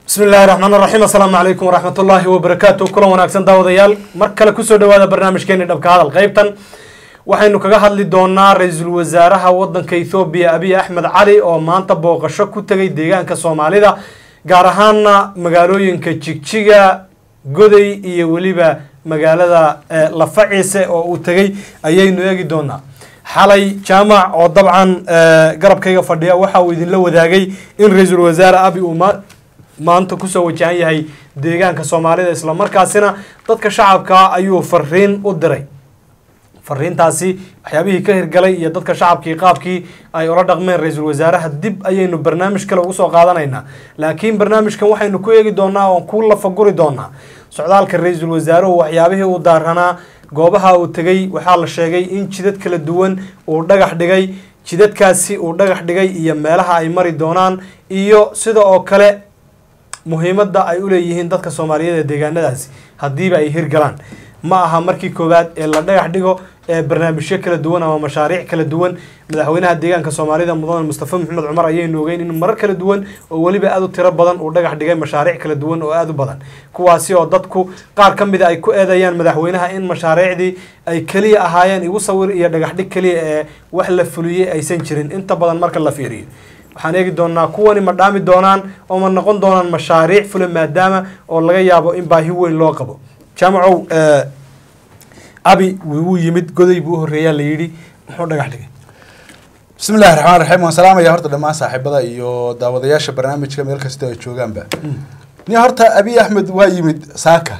bismi illaahi raxmaan raxiim assalaamu calaykum waraxmat ullaahi wabarakaatu kulan wanaagsan daawadayaal mar kale kusoo dhawaada barnaamijkeeni dhabka hadal qeybtan waxaynu kaga hadli doonaa ra-iisul wasaaraha wadanka ethoobiya abiy axmed cali oo maanta booqasho ku tegay deegaanka soomaalida gaar ahaana magaalooyinka jigjiga goday iyo weliba magaalada lafaciise oo uu tegay ayaynu eegi doonaa xalay jaamac oo dabcan garabkayga fadhiya waxa uu idinla wadaagay in ra-iisul wasaare abi uu maanta kusoo wajahan yahay deegaanka soomaalida islamarkaasina dadka shacabka ayuu fariin u diray fariintaasi waxyaabihii ka hirgalay iyo dadka shacabkii qaabkii ay ula dhaqmeen ra-iisul wasaaraha dib ayaynu barnaamij kale ugu soo qaadanaynaa laakiin barnaamijkan waxaynu ku eegi doonaa oon ku lafaguri doonaa socdaalka ra-iisul wasaaruhu waxyaabihii uu daaranaa goobaha uu tegay waxaa la sheegay in jidad kala duwan uu dhagax dhigay jidadkaasi uu dhagax dhigay iyo meelaha ay mari doonaan iyo sida oo kale muhiimadda ay u leeyihiin dadka soomaaliyeed ee deegaanadaasi haddiiba ay hirgalaan ma aha markii koowaad ee la dhagax dhigo ee barnaamijyo kala duwan ama mashaariic kala duwan madaxweynaha deegaanka soomaalida mudane mustafa maxamed cumar ayaynu ogeyn in marar kala duwan oo weliba aada u tiro badan uu dhagax dhigay mashaariic kala duwan oo aada u badan kuwaasi oo dadku qaar ka mida ay ku eedeeyaan madaxweynaha in mashaariicdii ay keliya ahaayeen igu sawir iyo dhagax dhig keliya ee wax la fuliyey aysan jirin inta badan marka la fiiriyo waxaan eegi doonaa kuwani ma dhaami doonaan oo ma noqon doonaan mashaariic fula maadaama oo laga yaabo in baahi weyn loo qabo jaamacow abi wuu yimid goday buu u horreeyaa la yidhi muxuu dhagax dhigay bismi illahi raxmaan raxiim waan salaamaya horta dhammaan saaxiibada iyo daawadayaasha barnaamijka meel kasta ay joogaanba ni horta abiy axmed waa yimid saaka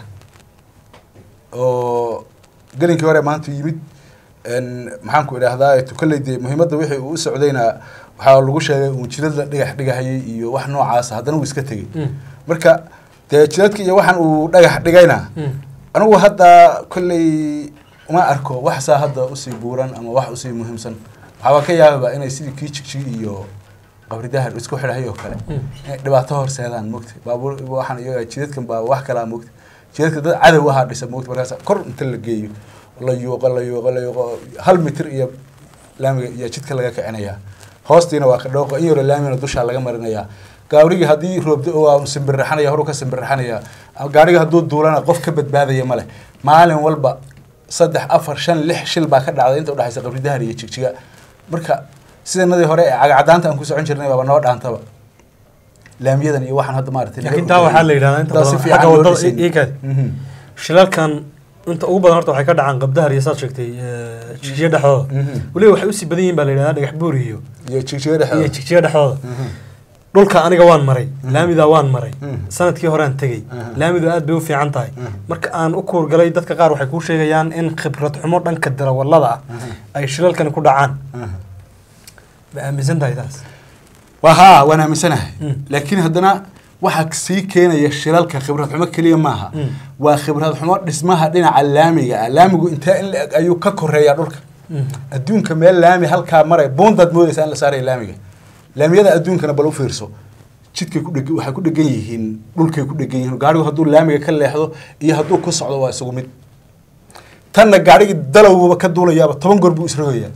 oo gelinkii hore maanta yimid maxaan ku idhaahdaa tukaley dee muhiimadda wixii uu u socdayna waxaa lagu sheegay uu jidad la dhagax dhigahayay iyo wax noocaasa haddana uu iska tegey marka dee jidadka iyo waxaan uu dhagax dhigayna anigu hadda kolley uma arko waxsaa hadda usii buuran ama wax usii muhiimsan waxaaba ka yaababa inay sidii kii jigjig iyo qabridahar isku xidhahay oo kale inay dhibaato horseedaan mogta baabuur waxaan iyaga jidadkan baa wax kalaa mogta jidadka dad cadow ahaa dhisa mogta markaas kor inta la geeyo la yuuqo la yuuqo la yuuqo hal mitir iyo laamiga iyo jidka laga kicinayaa hoostiina waa kadhooqo in yaro laamina dushaa laga marinayaa gaarigii haddii roobdo waa simbirraxanaya horu ka simbirraxanaya gaarigii hadduu duulana qof ka badbaadaya male maalin walba saddex afar shan lix shil baa ka dhacday inta udhexaysa qabridahar iyo jigjiga marka sidanadii hore ee cagacadaanta aan ku socon jirnay baaba noo dhaantaba laamiyadan iyo waxaan hadda maaragtay laakiin taa waxaa la yidhahdaa inta badan xagga wadada iikaad shilalkan inta ugu badan horta waxay ka dhacaan qabdahar iyo saad sheegtay jigjiga dhexdooda weliba waxay usii badan yihin baa la yidhahdaa dhagax buur iyo iyo jigjiga iyo dhexdooda jigjiga dhexdooda dhulka aniga waan maray laamidaa waan maray sanadkii horean tegey laamidu aad bay u fiican tahay marka aan u kuurgalay dadka qaar waxay kuu sheegayaan in khibrad xumo dhanka darawallada ah ay shilalkani ku dhacaan ma aaminsan tahay taas waa haa waan aaminsanahay laakiin haddana waxaa sii keenaya shilalka khibrad xumo keliya maaha waa khibrad xumo dhismaha dhinaca laamiga ah laamigu intee in la-eg ayuu ka koreeyaa dhulka adduunka meel laami halkaa maray boondaad moodaysaa in la saaraya laamiga laamiyada adduunkana bal u fiirso jidkay ku dheg waxay ku dhegan yihiin dhulkay ku dhegan yihiin gaarigu hadduu laamiga ka leexdo iyo hadduu ku socdo waa isugu mid tanna gaarigii dalowba ka duulayaaba toban goor buu isrogayaa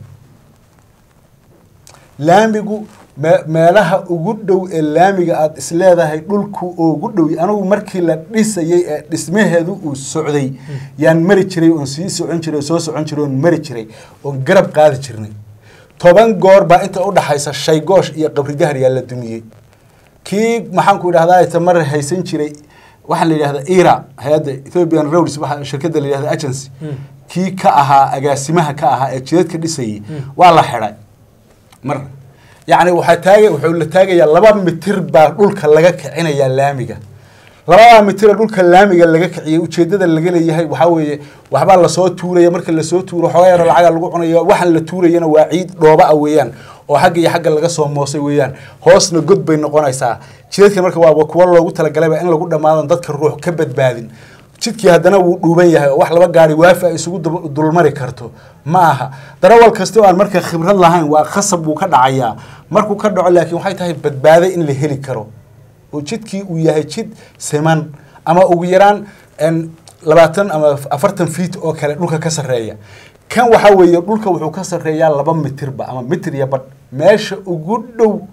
laamigu me- meelaha ugu dhow ee laamiga aada isleedahay dhulku ugu dhow anigu markii la dhisayay ee dhismaheedu uu socday yaan mari jiray oon sii socon jiray oo soo socon jiray oon mari jiray oon garab qaadi jirnay toban goor baa inta udhaxaysa shaygoosh iyo qabridahar yaa la dumiyey kii maxaan ku idhahdaa tamar haysan jiray waxaan la yidhahdaa ira hay-adda ethiopian roads waxa shirkadda la yidhahda agency kii ka ahaa agaasimaha ka ahaa ee jidadka dhisayay waa la xidhay mar yacni waxaa taaga wuxuu la taagayaa laba mitir baa dhulka laga kicinayaa laamiga labadaa mitira dhulka laamiga laga kiciyay ujeedada laga leeyahay waxaa weeye waxbaa lasoo tuuraya marka lasoo tuuro xoogaa yaro lacaga lagu cunayo waxaan la tuurayana waa ciid dhooba ah weeyaan oo xagga iyo xagga laga soo moosay weeyaan hoosna god bay noqonaysaa jidadka marka waa kuwa loogu talagalayba in lagu dhammaadan dadka ruux ka badbaadin jidkii haddana wuu dhuuban yahay oo wax laba gaari waafi ay isugu dub- dulmari karto ma aha darawal kasta oo aan marka khibrad lahayn waa khasab buu ka dhacayaa markuu ka dhaco laakiin waxay tahay badbaado in la heli karo oo jidkii uu yahay jid siman ama ugu yaraan en, labaatan ama afartan fiit oo kale dhulka ka sarreeya kan waxaa weeye dhulka wuxuu ka sarreeyaa laba mitirba ama mitir iyo badh meesha ugu dhow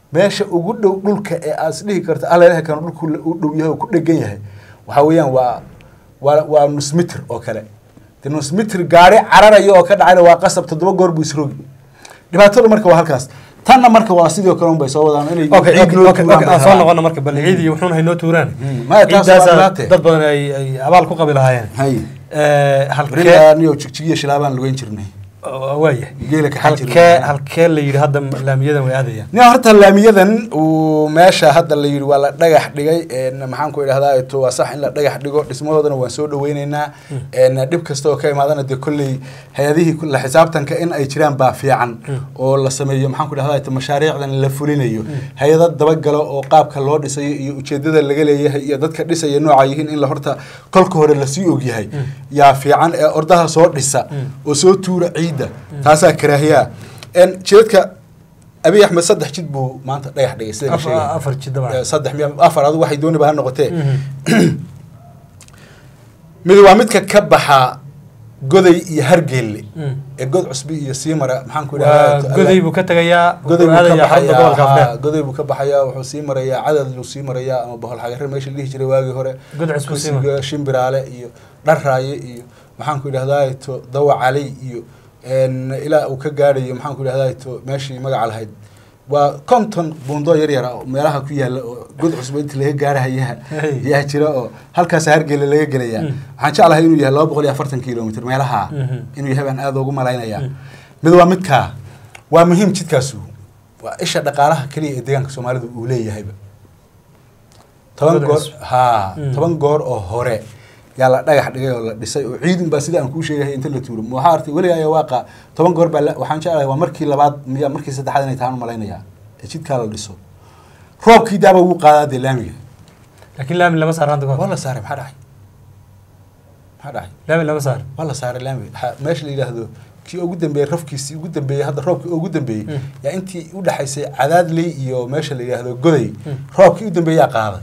meesha ugu dhow dhulka ee aad isdhihi karto alleh kan dhulku u dhow yahay oo ku dhegan yahay waxaa weeyaan waa waa waa nus mitir oo kale de nus mitir gaari cararayo oo ka dhacayna waa qasab toddoba goor buu isrogi dhibaatadu marka waa halkaas tanna marka waa sidoo kale un bay soo wadaan inay okay ciid okay loo okay tuuraan okay bay aan soo rabaan. noqono marka bal ciid iyo wuxuuna haynoo tuuraan Mm, maya taas waa ciiddaasa dhibaate. dad badan ay ay abaal ku qabi lahaayeen hay Eh, halkee berigaa niyo jigjigiyo shilaabaan lugeyn jirnay waaya geela ka xajir halkee halkee la yidhi hadda laamiyadan way aadayaan nin horta laamiyadan uu meesha hadda la yidhi waa la dhagax dhigay een maxaan ku idhahdaa to waa sax in la dhagax dhigo dhismahoodana waan soo dhaweyneynaa een dhib kasta oo ka imaadana dee kolley hay-adihii ku- la xisaabtanka in ay jiraan baa fiican oo la sameeyo maxaan ku idhahdaa to mashaariicdan la fulinayo hay-ado dabagalo oo qaabka loo dhisayo iyo ujeedada laga leeyahay iyo dadka dhisaya nooca yihiin in la horta kolka hore lasii ogyahay yaa fiican ee ordaha soo dhisa oo soo tuura ciidda taasaa karaahiyaa een jidadka abiy axmed saddex jid buu maanta dhagax dhigay sida la Afar- sheegay afar jid dabcan. Eh, saddex miya afar adu waxay dooniba ha noqotee Mhm. mid waa midka ka baxa goday iyo hargeelle Mm. ee god cusbi iyo siimara maxaan ku waa idhahdaa goday buu ka tegayaa goday wuxuu buu ka aadayaa xadda gobolka baxayaa afreer haa, goday buu ka baxayaa wuxuu sii marayaa cadad buu sii marayaa ama bohol xagare meesha la dhihi jiray waagii hore God cusub sii mara. kursiga shimbiraale iyo dharraaye iyo maxaan ku idhahdaa to dawa cali iyo een, ilaa uu ka gaadhayo maxaan ku idhahdaa to meeshii magaca lahayd waa konton buundo yar yar ah oo meelaha ku yaala oo god cusub inta laga gaarahayaa Hey. yaa jira oo halkaas hargele laga gelayaa Mm. waxaan jeclahay inuu yahay laba boqol iyo afartan kilomitr meelaha Mhm. inuu yahay baan aada ugu malaynayaa Mm. mid waa midkaa waa muhiim jidkaasu waa isha dhaqaalaha keliya ee deegaanka soomaalidu uu leeyahayba toban Wadada goor cusub. haa Mm. toban goor oo hore yaa la dhagax dhigay oo la dhisay oo ciidun baa sida aan kuu sheegahay inta la tuuro waxaa artay weligaa ayaa waaqa toban goor baa la- waxaan jeclahay waa markii labaad miya markii saddexaad inay tahaan u malaynayaa ee jidkaa la dhiso roobkii daaba wuu qaadaa dee laamiga laakiin laami lama saar hadda waa goor la saaray maxaa dhacay maxaa dhacay laami lama saar waa la saaray laamiga Ha- meesha la yidhaahdo kii ugu dambeeyey rafkiisii ugu dambeeyey hadda roobkii ugu dambeeyey Mm. yaa intii u dhexaysay cadaadley iyo meesha la yidhaahdo goday Mm. roobkii u dambeeyaa qaaday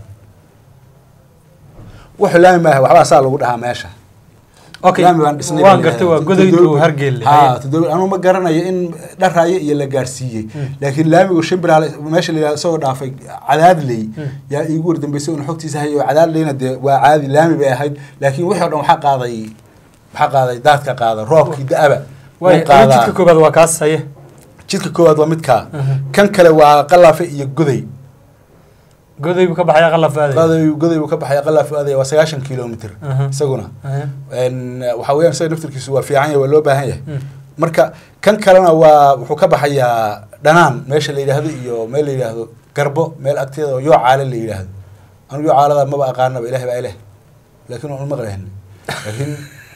wuxuu laami maaha waxbaa saa lagu dhahaa meesha okay laami baan dhisnay waan baa la gartay waa yidhahdaa. godaytu Toddoba- hargeelle haa toddoba anuu ma garanayo in dharaaye iyo la gaarsiiyey Mm. laakiin laamigu shimbiraale meesha la yidhahdo isagoo dhaafay cadaadley Mm. yaa iigu wardambeysay una xogtiisa hayay oo cadaadleyna dee waa caadi laami bay ahayd laakiin wixii o dhan waxaa qaaday waxaa qaaday daadka qaada roobkii da-aba waay wuu qaadaa. jidka koobaad waa kaas haye jidka koowaad waa midkaa Mhm. kan kale waa qalaafe iyo goday goday buu ka baxaya qalaf aaday goday goday buu ka baxaya qalaafe aadaya waa sagaashan kilomitr Mhm. isaguna Haye. Een, waxaa weeyaan isaga naftirkiisu waa fiican yahay waa loo baahan yahay Mm. marka kan kalena waa wuxuu ka baxayaa dhanaan meesha la yidhaahdo iyo meel la yidhaahdo garbo meel agteeda oo yoo caale la yidhaahdo anu yoo caalada maba aqaanaba ilaah baa ileh laakiin waan maqlahin laakiin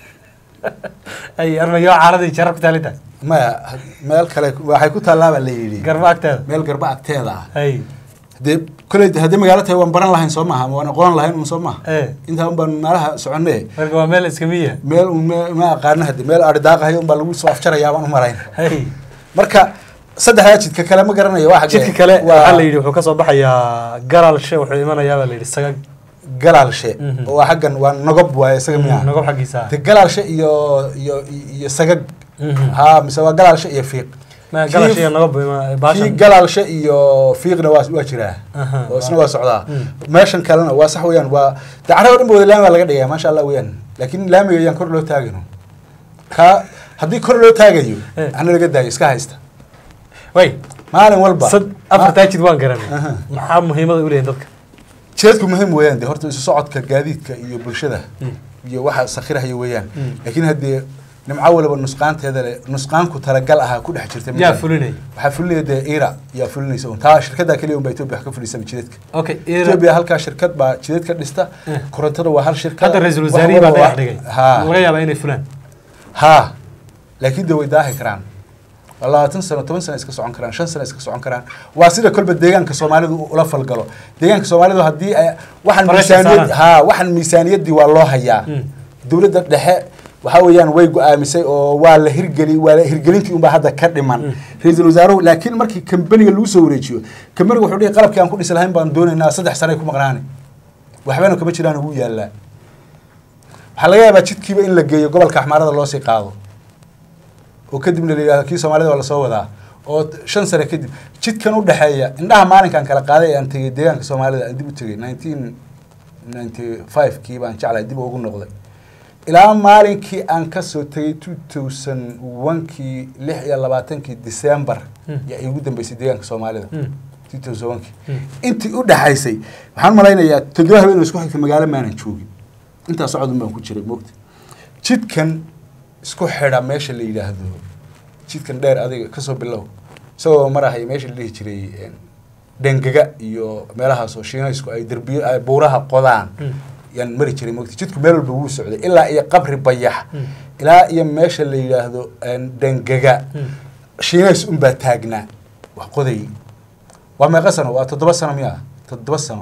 ay armayo caaladii jarar ku taalinta maya meel kale waxay ku tallaabaa la yidhi garba agteeda meel garbo agteeda ah hay dee koley haddii magaalo tahay waan baran lahayn soo maaha waan aqoon lahayn un soo maaha ee intaa un baan meelaha soconne marka waa meel iska miya meel un me- ma aqaana hadde meel ari daaqahay un baa lagu soo afjarayaa baan u marayn hay marka saddexdaa jidka kale ma garanayo waa xaggee? jidka kale waa waxaa la yidhi wuxuu ka soo baxayaa garaalshe wuxuu imanayaa baa la yidhi sagag galaalshe Mhm. oo waa xaggan waa nogob waaye isaga miyaa nogob xaggiisa de galaalshe iyo iyo iyo sagag Mhm. ha mise waa galaalshe iyo fiiq Ma Kii- garaalshe iyo nogob ima- kii baashan galaalshe iyo fiiqna waa waa jiraa Aha, oo isna waa- waa socdaa Mm. meeshan kalena waa sax weeyaan waa de carrada dhan ba wada laami baa laga dhigaya maasha allah weeyaan laakiin laamiga ayaan kor loo taagino ka haddii kor loo taagayo Eh. hana laga daayo iska haysta way maalin walba sad afartaa jid waan garanay Aha. maxaa muhiimada u leeyihin dadka jeedku muhiim weeyaan de horta isu socodka gaadiidka iyo bulshada Mm. iyo waxa sakhirahaya weeyaan Mm. laakiin haddee nimco waliba nusqaanteeda le nusqaanku talagal ahaa ku dhex jirta yaa fulinay waxaa fulinaya dee ira yaa fulinaysa un taa shirkadda keliya un baa etoobiya wax ka fulisaba jidadka okay etoobiya halkaa shirkad baa jidadka dhista Eh. korontada waa hal shirkad hadda ra-iisul wasaarihii baa dhagax dhigay ha laga yaabaa inay fulaan ha laakiin de way daahi karaan waa labaatan sano toban sano iska socon karaan shan sano iska socon karaan waa sida kolba deegaanka soomaalidu ula falgalo deegaanka soomaalidu haddii ay waxaan Pressure miisaaniyad saaran. ha waxaan miisaaniyaddii waa loo hayaa Mm. dowladda dhexe waxaa weeyaan way go-aamisay oo waa la hirgeli waa la hirgelintii unbaa hadda ka dhiman Mm. ra-iisul wasaaruhu laakiin markii kambaniga lagu soo wareejiyo kambaniga wuxuu dhihi qalabkii aan ku dhisi lahayn baan doonaynaa saddex sano ay ku maqnaani waxbana kama jiraan ugu yaallaa waxaa laga yaabaa jidkiiba in la geeyo gobolka axmaarada loo sii qaado oo kadibna la yidhahdo kii soomaalida waa lasoo wadaa oo t- shan sano kadib jidkan u dhexeeya indhaha maalinkan kala qaaday ee aan tegey deegaanka soomaalida aan dib u tegey nineteen ninety five kii baan jeclahay dib ugu noqday ilaa maalinkii aan kasoo tegey two thousand one kii lix iyo labaatankii december Mm. yaa iigu dambeysay deegaanka soomaalida Mm. two thousand one kii Mm. intii u dhexaysay waxaan malaynayaa toddoba habeen oo isku xigta magaalo maanan joogin intaa socodun baan ku jiray moogta jidkan isku xidha meesha la yidhaahdo jidkan dheer adiga kasoo bilow isagoo marahay meesha la dhihi jiray een, dhengaga iyo meelahaasoo shiinaysku ay derbiyo ay buuraha qodaan Mm. yaan mari jiray moogta jidku meel walba wuu socday ilaa iyo qabri bayax Mm. ilaa iyo meesha la yidhaahdo een, dhengaga Mm. shiinays unbaa taagnaa wax qoday waa meeqa sano waa toddoba sano miya toddoba sano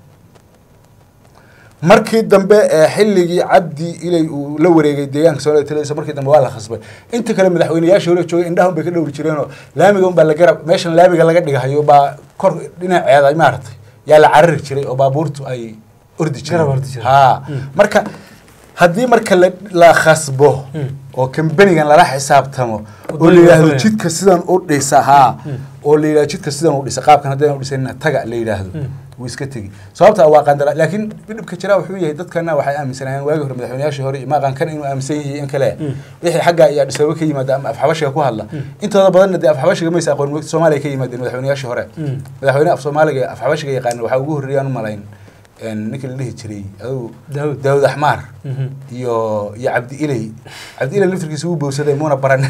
markii dambe ee xilligii cabdi ilay uu la wareegay deegaanka soomaalida taladiisa markii dambe waa la khasbay inta kale madaxweyneyaashii hore joogay indhaha un bay ka dhowri jireenoo laamiga un baa la garab meeshan laamiga laga dhigahayo baa kor dhinaceeda maaragtay yaa la carari jiray oo baabuurtu ay ordi Garab ordi jireen jireen. ha Mm. marka haddii marka la, la khasbo Mm. oo kambanigan lala xisaabtamo oo la Wadooyin yidhaahdo waa jidka sidan u dhisa haa Mm. oo la yidhahdo jidka sidan u dhisa qaabkan haddayna u dhisanina taga la yidhaahdo Mm. wuu iska tegi sababta waa qandara laakiin dhibka jira wuxuu yahay dadkana waxay aaminsanayeen waagi hore madaxweynayaashii hore iyo maaqankan inuu aaminsan yahay in kale Mm. wixii xagga iyo adhisababa ka yimaada ama afxabashiga ku hadla Mm. intooda badanna dee afxabashiga maysa aqoon mogta soomaaliya ka yimaadeen madaxweynayaashii hore Mm. madaxweyne af soomaaliga afxabashiga yaqaana waxaa ugu horreeyaan u malayn een, ninkii la dhihi jiray adugu Daawud. daawud axmaar Mhm. iyo iyo cabdi iley cabdi iley laftirkiisa wuu bowsaday muuna baran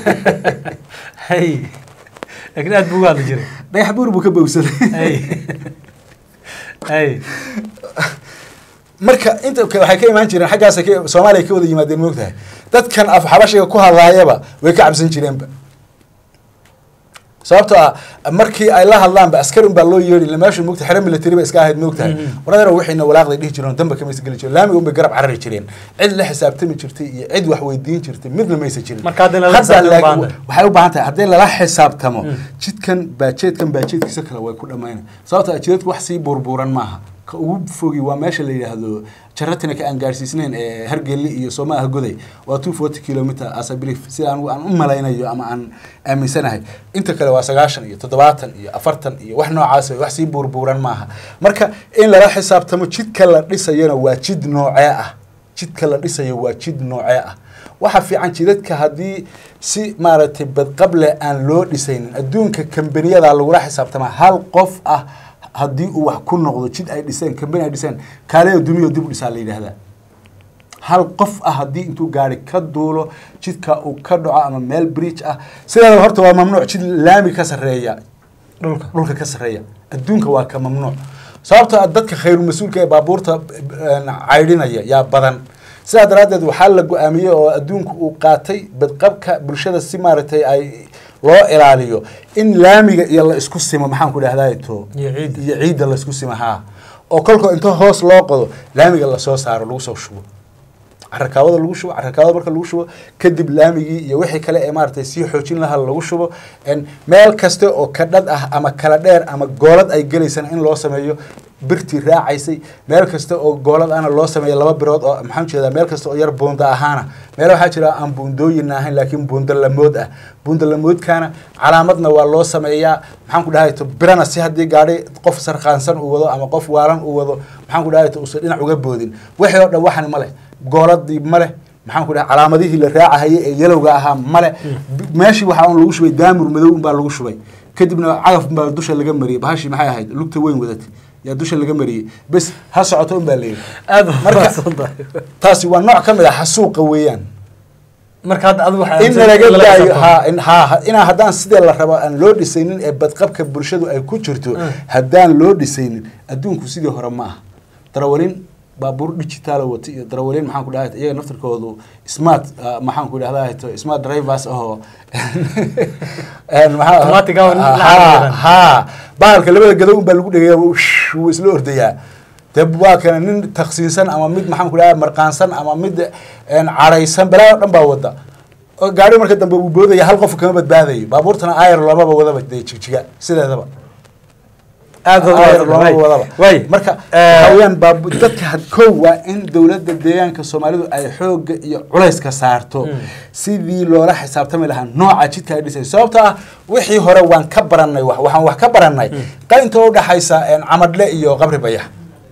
hay laakiin aad buu uga hadli jiray dhagax buur buu ka bowsaday hay hay marka inta ka- waxay ka imaan jireen xaggaas ka soomaaliya ka wada yimaadeen moogtahay dadkan af xabashiga ku hadlaayaba way ka cabsan jireenba sababtoo ah markii ay la hadlaanba askari un baa loo yeedhi ila meeshu moogta xero military ba iska ahayd moogtahay Mhm. waradeer wixiina walaaqday dhihi jireen oo damba kamaysa geli jireen laamiga un bay garab carari jireen cid la xisaabtami jirtay iyo cid wax weydiin jirtay midna maysa jirin Marka hadda in lala Hadda xisaabtamo laakiin baahan tahay. waxay u baahan tahay haddii lala xisaabtamo Mm. jidkan baajeedkan baajeedkiisa kale way ku dhammayna sababta jidadku wax sii burburan maaha ka ugu fogi waa meesha la yidhaahdo jaratina ka aan gaarsiisnayn ee hargeli iyo soomaaha goday waa two forty kilometer as I believe sida aan aan u malaynayo ama aan aaminsanahay inta kale waa sagaashan iyo toddobaatan iyo afartan iyo wax noocaas ah, wax sii burburan maaha marka in lala xisaabtamo jidka la dhisayana waa jid noocee ah jidka la dhisayo waa jid noocee ah waxa fiican jidadka haddii si maaragtay badqable aan loo dhisaynin adduunka kambaniyada lagula xisaabtama hal qof ah haddii uu wax ku noqdo jid ay dhiseen kambani ay dhiseen kaaleyo duniya dib u dhisaa la yidhaahdaa hal qof ah haddii intuu gaari ka duulo jidka uu ka dhaco ama meel bridge ah sideeda horta waa mamnuuc jid laami ka sarreeya dhulka dhulka ka sarreeya adduunka waa ka mamnuuc sababtoo ah dadka khayru mas-uulka ee baabuurta een, caydhinaya yaa badan sidaa daraaddeed waxaa la go-aamiyey oo adduunku uu qaatay badqabka bulshada si maaragtay ay loo ilaaliyo in laamiga iyo la isku simo maxaan ku dhahdaa to Iyo ciidda. iyo ciidda la isku simo haa oo kolka inta hoos loo qodo laamiga lasoo saaro lagu soo shubo carakaawada lagu shubo carakaawada marka lagu shubo kadib laamigii iyo wixii kale ee maaragtay sii xoojin lahaa lagu shubo En meel kasta oo kadhad ah ama kala dheer ama goolad ay gelaysana in loo sameeyo birtii raacaysay meel kasta oo goolad ahna loo sameeyo laba birood oo maxaan jeedaa meel kasta oo yar buunda ahaana meel waxaa jira aan buundooyin ahayn laakiin buunda lamood ah buunda lamoodkaana calaamadna waa loo sameeyaa maxaan ku dhahay to birana si haddii gaadhi qof sarqaansan uu wado ama qof waalan uu wado maxaan ku dhahay to uusan dhinac uga boodin wixii oo dhan waxan ma leh gooladii ma leh maxaan ku dhahay calaamadihii la raacahayay ee yalowga ahaa male meeshii waxaa un lagu shubay daamur madow unbaa lagu shubay kadibna cagaf baa dusha laga mariyey bahashii maxay ahayd lugta weyn wadatay yaa dusha laga mariyey bes ha socoto unbaa la yidhi aad u Marka- mahadsan tahay taasi waa nooc ka mid ah xasuuqa weeyaan marka hadda adigu waxaa in aaminsan laga in daayo xisaabtamo. ha in ha ha- inaa haddaan sidee la rabo aan loo dhisaynin ee badqabka bulshadu ay ku jirto Mm. haddaan loo dhisaynin adduunku sidii hore ma aha darawalin baabuur digitaal wata iyo darawalin maxaan ku dhahay iyaga naftirkoodu smart ah, maxaan ku dhahdaa to smart drivers ahoo een, maxaa- Automatic ah oo la ha xariiran. ha bahalka labada gadow unbaa lagu dhegaya wuu shh, wuu isla ordayaa dee waa kana nin taksiinsan ama mid maxaan ku dhahay marqaansan ama mid een, cadhaysan balaa oo dhan baa wada oo gaari marka dambe uu boodaya hal qof kama badbaadayo baabuurtana ayar loomaba wadaba dee jigjiga sideedaba Aad baad u Aad wada- looma waay. wadaba. Waay. marka Eh, waxa weeyaan baabu dadka had kow waa in dowladda deegaanka soomaalidu ay xooga iyo culayska saarto sidii loola xisaabtami lahaa nooca jidka ay dhisay sababto ah wixii hore waan ka baranay wax waxaan wax ka baranay qaynta u dhaxaysa een, camadle iyo qabri bayax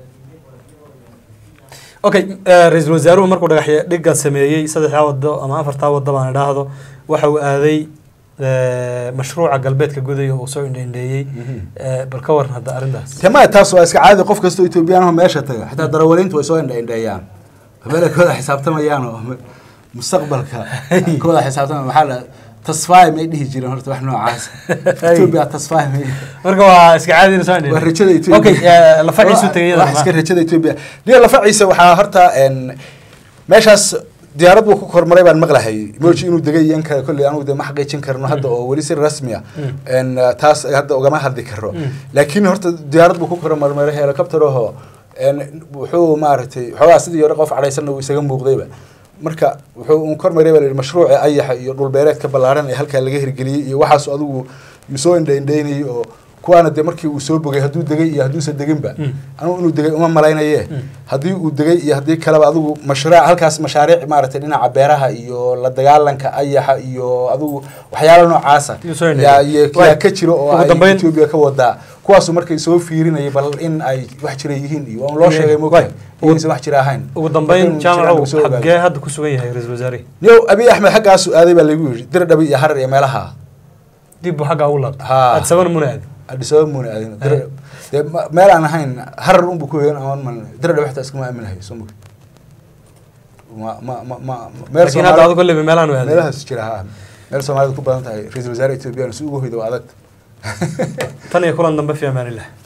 okay eh, ra-iisul wasaaruhu markuu dhagaxya dhigga sameeyey saddexdaa wado ama afartaa wado baan idhaahdo waxa uu aaday eh, mashruuca galbeedka gudaya uu soo indheindheeyey Eh, bal ka waran hadda arrintaas tema taas waa iska caadi qof kastoo etoobiyaan meesha taga xitaa darawaliintu way soo indhaindheeyaan habeenay kooda xisaabtamayaan oo mustaqbalka kooda xisaabtamaya maxaa la tasfaay may dhihi jireen horta wax noocaas etoobiya tasfaay may marka waa iska caadi inuu soo indheeyey waa rajada Ethiopia. okay eh, lafaciisu tegay wax iska rajada Ethiopia diya lafaciisa waxaa horta een meeshaas diyaarad buu ku kormaray baan maqlahay mooji inuu degay iyo in kale kolley anugu de ma xaqiijin karno hadda oo weli si rasmi ah een taas hadda ugama hadli karo laakiin horta diyaarad buu ku kormaray helicopter oo een wuxuu maaragtay xoogaa sidii hore qof cadhaysanna uu isaga muuqdayba marka wuxuu un kormaray baa la yidhi mashruuci ayaxa iyo dhulbeereedka ballaaran ee halkaa laga hirgeliyey iyo waxaas adigu misoo indhaindhaynayay oo kuwaana dee markii uu soo bogay hadduu degay iyo hadduusan deginba anugu inuu degay uma malaynaye haddii uu degay iyo haddii kaleba adigu mashruuc halkaas mashaariic maaragtay dhinaca beeraha iyo la dagaalanka ayaxa iyo adigu waxyaalo noocaasa Yuu soo indheeyay. yaa iyo Waay. yaa ka jiro oo Ugu ay dambayn- Ethiopia ka wadaa kuwaasu markay soo fiirinayay bal in ay wax jira yihiin iyo aan loo Waay. sheegay Waay. mogtahay inaysan wax jira ahayn ugu dambeyn Markay jiraan jaamacow uu soo ogaaday. xaggee hadda ku sugan yahay ra-iisul wasaarihi yow abiy axmed xaggaasu aaday baa lagu yidhi dirdhabi iyo harar iyo meelaha dib buu xaggaa ugu laabta Haa. aad sabana muna aadi Addis Ababa muuna aadin Dir- dee ma- meel aan ahayn harar unbu ku hegan amaan malin dirdhabi xitaa iskama aaminahay soo mogi ma ma ma ma meel laakiin hadda adigo lebe meelahan u aaday meelahaas jira ha meel soomaalida ku badan tahay ra-iisul wasaare ethoobiyan si ugu hoydo waa adag tan iyo kulan dambe fi amaanillah